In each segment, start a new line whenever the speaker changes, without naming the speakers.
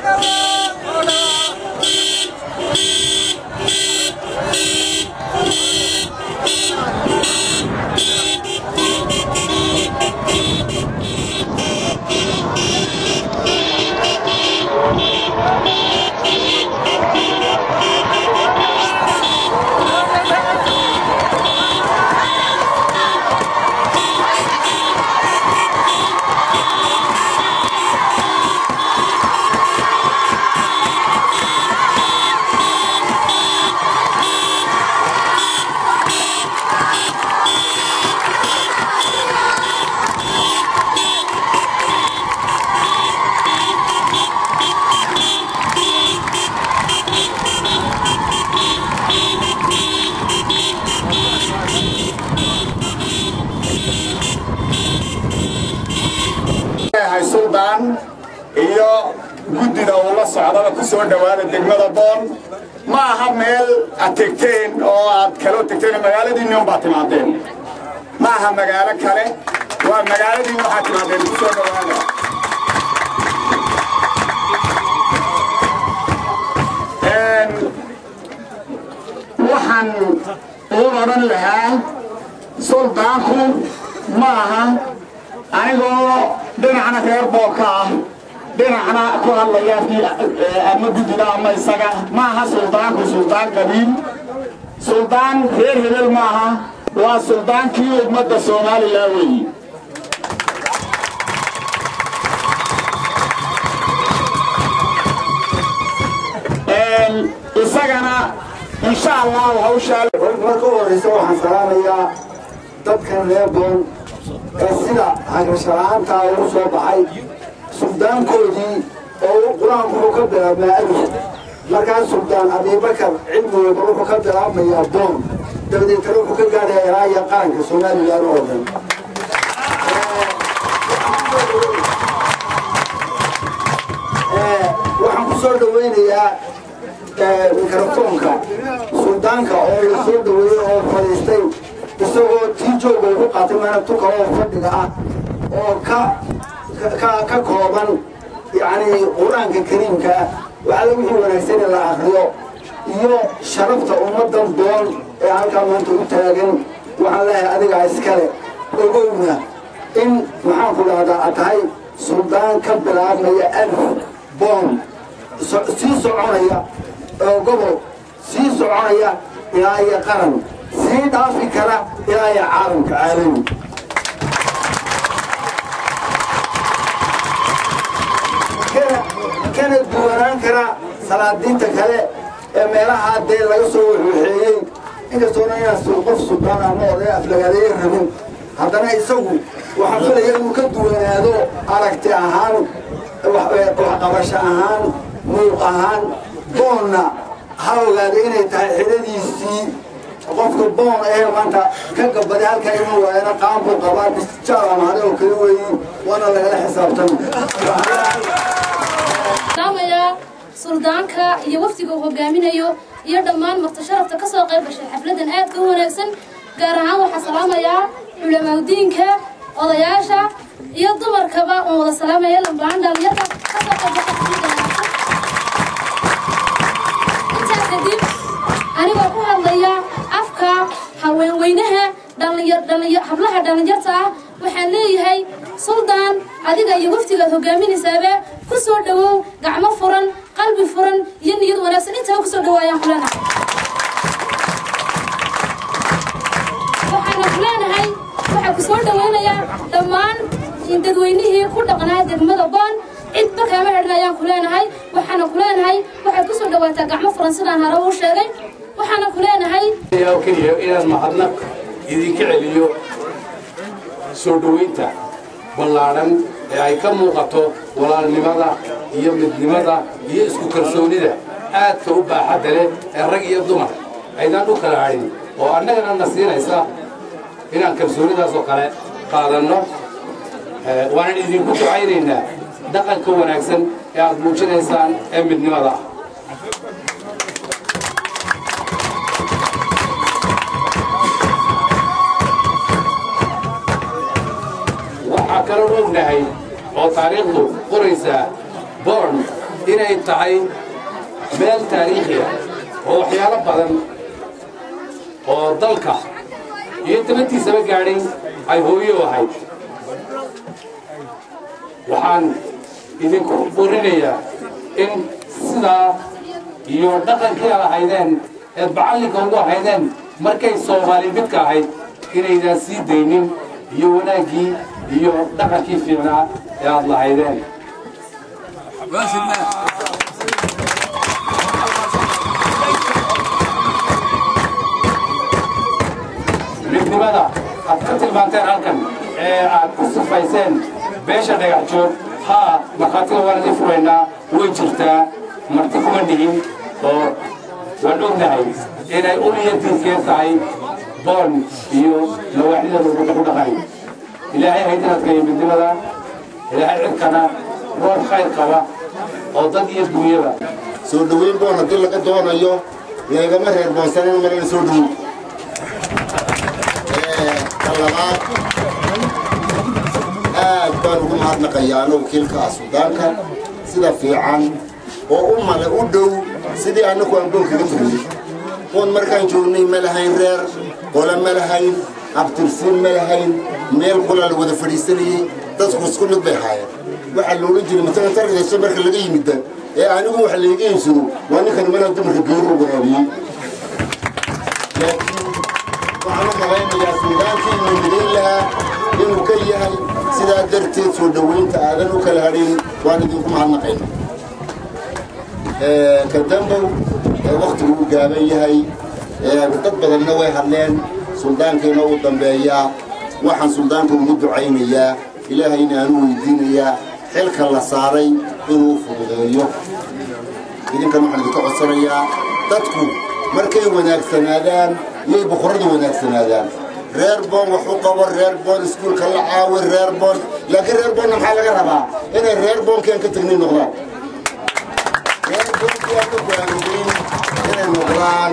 suldaan iyo guddida uu la socdaba ku soo dhowaada degmada boon ma aha meel aad tegteen oo aad kaloo tegteen magaaladiinni unbaad timaadeen ma aha magaalo kale waa magaaladii waxaad timaadeen ku soo dhowaada waxaan uu odhan lahaa suldaanku ma aha anigoo dhinacna reer boorka ah dhinacna ku hadlaya ama guddida ama isaga ma aha suldaanku suldaan qabiil suldaan reer hebel ma aha waa suldaankii ummadda somalilan weeye isagana insha allahu hawshaa
marka u horreysa waxaan salaamayaa dadkan reer boon ee sida hagrashala'aantaa ugu soo baxay suldaankoodii oo qur-aanku wuxuu ka bilaabmaa alif markaas suldaan abiibakar cilmigooda wuxuu ka bilaabmayaa boon dabadeetana wuxuu ka gaadhayaa ilaaya qaranka somalilan oo dhan waxaan ku soo dhawaynayaa mikrofoonka suldaanka oo la soo dhaweeyey oo fadhiistay isagoo tii jooga ugu qaatay maana tuka oo fadhiga ah oo ka ka ka kooban yacni qur-aanka kariimka ah waxaa lagu wixii wanaagsan in la akriyo iyo sharafta ummaddan doon ee halkaa maanta u taagan waxaan leeyahay adigaa iskale ogowna in maxaan ku dhahdaa aad tahay suldaan ka bilaabmaya alf boon sii soconaya oo gobol sii soconaya ilaa iyo qaran sii dhaafi kara ilaa iyo caalamka caalami kana duwanaan kara salaadiinta kale ee meelaha dee laga soo waxwaxeeyey inkastoona inaan qof suldaan ama oday aflagaadeeye rabin haddana isagu waxaan filaya inuu ka duwanaado aragti ahaan waxqabasho ahaan muuq ahaan boonna ha ogaada inay tahay xidhadiisii qofka boon ee maanta ka gabaday halkaa ima waayana qaanbuu qabaa bisjaal amaade oo kala weeyi waana lagala xisaabtami
salaamayaa suldaanka iyo wafdiga uu hogaaminayo iyo dhammaan martasharafta ka soo qayb gashay xafladan aadka u wanaagsan gaar ahaan waxaa salaamayaa culamaadudiinka odayaasha iyo dumarkaba oon wada salaamaya lambaan dhalinyarta ka soo qayb gashay xafladan intaa kadib anigoo ku hadlaya afka haweenweynaha hablaha dhallinyarta ah waxaan leeyahay suldaan adiga iyo waftigaad hogaaminaysaaba ku soo dhowow gacmo furan qalbi furan iyo niyad wanaagsan intaba ku soo dhawaayaan kulana waxaana ku leenahay waxaa ku soo dhawaynayaa dhammaan dadweynihii ku dhaqnaa degmada boon cidba kaama xidhan ayaan ku leenahay waxaana ku leenahay waxaad ku soo dhawaataa gacmo furan sidaan hore u sheegay waxaana ku leenahay
keliya inaan mahadnaq idinka celiyo soo dhoweynta ballaadhan ee ay ka muuqato walaalnimada iyo midnimada iyo isku kalsoonida aadka u baaxadda leh ee rag iyo dumar aydaan u kala hadhin oo annagana na siinaysa inaan kalsoonidaas oo kale qaadanno waanan idinku ducaynaynaa dhaqanka wanaagsan ee aad muujinaysaan ee midnimada ah waxaa kaloo ognahay oo taariikhdu qoraysaa boorn inay tahay meel taariikhi ah oo waxyaalo badan oo dalka iyo dabadtiisaba gaadhay ay hooyo ahayd waxaan idinku borinayaa in sidaa iyo dhaqankii aad ahaydeen eed macallinka ugu ahaydeen markay soomaali midka ahayd inaydaan sii daynin iyo wanaaggii iyo dhaqankii fiicnaa ee aad lahaydeen midnimada aad ka tilmaanteen halkan ee aad ku sifayseen beesha dhagax joog haa markhaatiga waan idin furaynaa way jirtaa marti kuma dhihin oo waan ognahay inay uliyantiiskee tahay boon iyo nawaaxida lagu dhaqay ilaahay haydinadkaiyo midnimada ilaahay cidkana roob khayr qaba oo dad iyo dunyaba
soo dhoweyn boon haddii laga doonayo leegama reer boonsanan marana soo dhoweyn talabaad aad baan ugu mahadnaqayaa anoo wakiilka ah suudaanka sida fiican oo u male u dhow sidii annagu aan boon kaga tegnay boon markaan joognay ma lahayn reer qole ma lahayn abtirsiin ma lahayn meel qolaa la wada fadhiisanayey dadku isku mid bay haayeen waxaa la odhan jiray matalan tarkadashe marka laga yimidda ee anigu wax layga iibsado waa ninkan malaa dumarka geeru waraabiyey laakiin waxaan u malaynayaa suudaankii inuu midayn lahaa inuu ka yahay sidaa darteed soo dhoweynta aadan u kala hadhin waan idinku mahadnaqayna ka dambow waktigu u gaaban yahay dad badanna way hadleen suldaankiina u dambeeyaa waxaan suldaanka ugu ducaynayaa ilaahayna aanu weydiinayaa xilka la saaray inuu fududeeyo idinkan waxaan idinka codsanayaa dadku markay wanaagsanaadaan yay boqorradu wanaagsanaadaan reer boon wax u qabo reer boon iskuulka la caawi reer boon laakiin reer boonna maxaa laga rabaa inay reer boonkeen ka tegnin noqdaan reer boonkii aan ka go'aamiyeyn inay noqdaan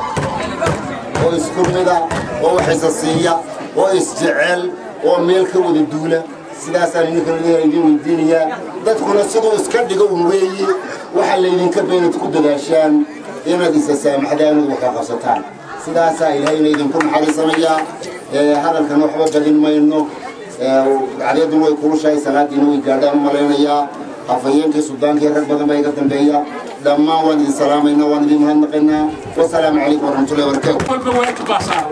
oo isku mida oo wax isa siiya oo isjecel oo meel ka wada duula sidaasaan idinkan idin weydiinayaa dadkuna siduu iska dhigo un weeye waxaa laydinka beenad ku dadaashaan inaad isa saamaxdaan inaad waxka qabsataan sidaasaa ilaahayna idinku naxariisanayaa hadalkan waxba badin mayno cadeeduna way kulushahay salaadiina way gaadhaan u malaynayaa afhayeenkii sudaankii rag badan baa iga dambeeya dhammaan waan idin salaamaynaa waan idin mahadnaqaynaa wasalaamu calaykum waraxmatullahi wabarakaatu
walba waajib baa saaran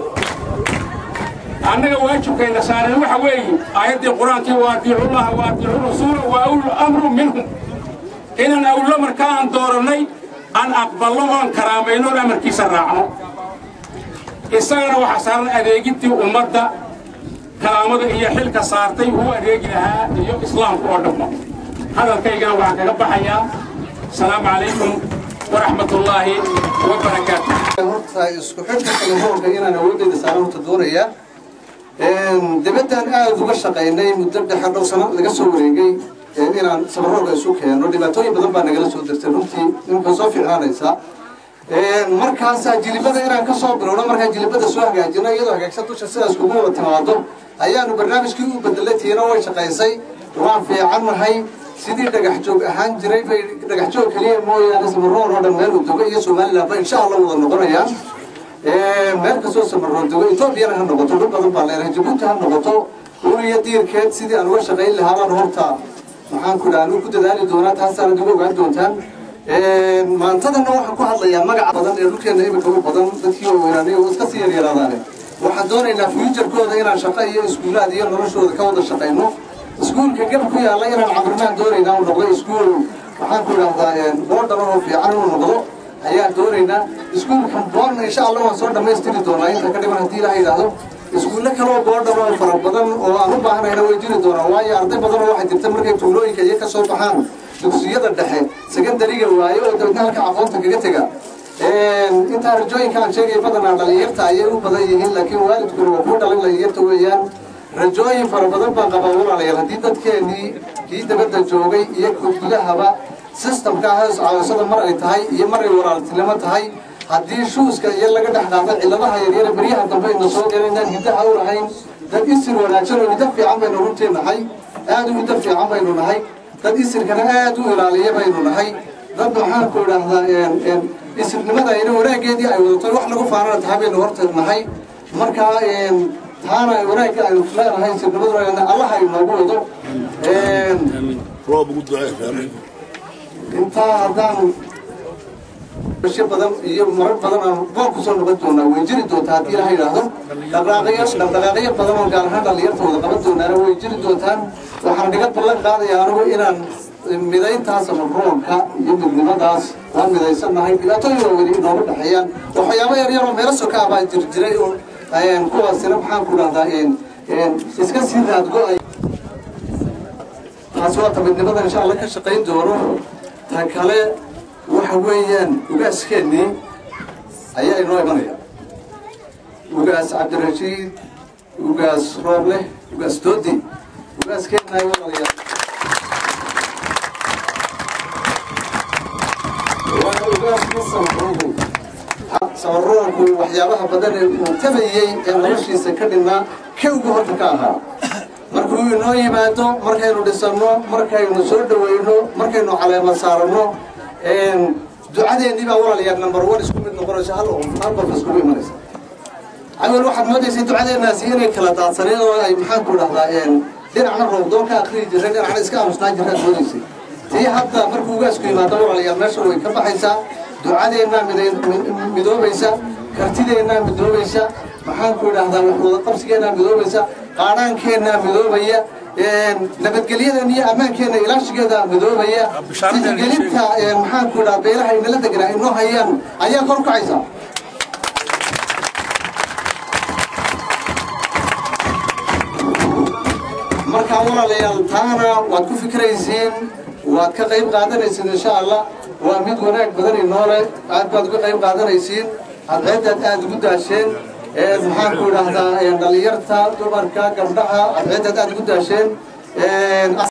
annaga waajibkayna saaran waxa weeye aayaddii qur-aankii waa adiicullaha wa adiicu rasuula wa awlu amru minhum inaan awlo markaa aan doorannay aan aqbalno oon karaamayno oon amarkiisa raacno isagana waxaa saaran adeegintii ummadda karaamada iyo xilka saartay uu adeegi lahaa iyo islaamku oo dhamma hadalkaygana waxaan kaga baxayaa asalaamu calaykum waraxmat ullaahi wabarakaatu
horta isku xidhka telefoonka inaan awoodeyda saaran horta doonayaa dibaddan aada uga shaqaynay muddo dhexe dhow sano laga soo wareegay inaan sabarooga isu keeno dhibaatooyin badan baa nagala soo dirtay runtii ninka soo fiicnaanaysaa markaasaa jilibada inaan kasoo bilowno markaan jilibada soo hagaajino iyadoo hagaagsan dusha sidaas kugu wada timaado ayaanu barnaamijkii u bedelay tiina way shaqaysay waan fiicannahay sidii dhagax joog ahaan jiray bay dhagax joog keliya mooyaane samaroon oo dhan meel uu dogo iyo somaliland ba insha allah wada noqonayaan meel kastoo samaroon dogo etoobiyana ha noqoto dhul badan baa leenahay jabuuti ha noqoto uriyo diirkeed sidii aan uga shaqayn lahaa baan horta maxaan ku dhaha ku dadaali doonaa taasaana uga ogaan doontaan maantadana waxaan ku hadlayaa magaca badan ee dhulkeena imika u badan dadkii oo weynaanay oo iska sii yaryaraadaane waxaan doonaynaa fuujarkooda inaan shaqo iyo iskuulaad iyo noloshooda ka wada shaqayno iskuulka gab ku yaalla inaan cabirnaan doonaynaa uu noqdo iskuul waxaan ku idhahdaa boodhan oo fiican inuu noqdo ayaan doonaynaa iskuulkan boonna insha allah waan soo dhammaystiri doonaa inta ka dhiman haddii ilaha yidhaahdo iskuulle kaloo boodhan oo fara badan oo aan u baahnayna way jiri doonaa waayo arday badan oo waxay jirta markay tuulooyinka iyo ka soo baxaan dugsiyada dhexe secondariga waayo oo dabadna halka aqoonta kaga tega intaa rajooyinka aan sheegay badanaa dhalinyarta ayay u badan yihiin laakiin waalidkuna waa ku dhalin dhalinyarta weeyaan rajooyin fara badan baan qabaa walaalayaal haddii dadkeenii kii dabadda joogay iyo gudahaba sistamka hoos caawasada mar ay tahay iyo mar ay walaaltinimo tahay haddii shuuska iyo laga dhex qaado cilladaha yaryare beryaha dambe ayna soo gelaynaan hiddaha u lahayn dad isir wanaagsan oo hiddo fiican baynu runtii nahay aad u hiddo fiican baynu nahay dad isirkana aad u ilaaliya baynu nahay dad maxaan ku idhaahdaa isirnimada ina wanaaggeedii ay wadato wax lagu faanana tahay baynu hortagnahay markaa taana wanaagga aynu leenahay isirnimaduna allaha inoogu wado
roob ugu ducee
intaa haddaan shi badan iyo marar badan aan boon kusoo noqon doonaa way jiri doontaa haddii ilaha yidhaahdo dhaqdhaqaaqyo dhaqdhaqaaqyo badan oo gaar ahaan dhallinyarta wada qaban doonaana way jiri doontaan waxaan dhiga ballan qaadaya anigu inaan midayntaas ama roonka iyo midnimadaas waan midaysannahay dhibaatooyin waa weli inooga dhexeeyaan waxyaabo yar yaroo meelo soka ah baa jir jiray oo kuwaasina maxaan ku dhahdaa iska sii raadgo-ay taas waa tabidnimada insha allah ka shaqayn doono ta kale waxa weeyaan ugaaskeenii ayaa inoo imanaya ugaas cabdirashiid ugaas rooble ugaas doodi ugaaskeenna ay wadalaya waa ugaaskii samaroonku samaroonku waxyaabaha badan ee uu tabayey ee noloshiisa ka dhinnaa kawgu horta ka ahaa markuu inoo yimaado markaynu dhisanno markaynu soo dhawayno markaynu caleema saaranno ducadeennii baa walaalayaal number one isku mid noqonaysa hal hal qof iskugu imanaysa awel waxaad moodaysay ducadeennaasi inay kala daadsaneen oo ay maxaan ku dhahdaa dhinacna roobdoon ka akriyi jireen dhinacna iska aamusnaan jireen moodaysay tii hadda markuu ugaasku yimaado walaalayaal meesha way ka baxaysaa ducadeennaa midoobaysa kartideennaa midoobaysa maxaan ku idhaahdaa waxwada qabsigeennaa midoobaysa qaadhaankeenna midoobaya nabadgelyadan iyo ammaankeenna ilaashigeeda midoobaya tixgelinta maxaan ku idhaha beelaha inala deganaa inoo hayaan ayaa kor kacaysa markaa walaalayaal taana waad ku fikraysiin waad ka qayb qaadanaysiin insha allah waa mid wanaag badan inoole aad baad uga qayb qaadanaysiin adceedaad aad ugu daasheen maxaan ku idhaahdaa dhalinyarta dumarka gabdhaha adceedaad aad ugu daasheen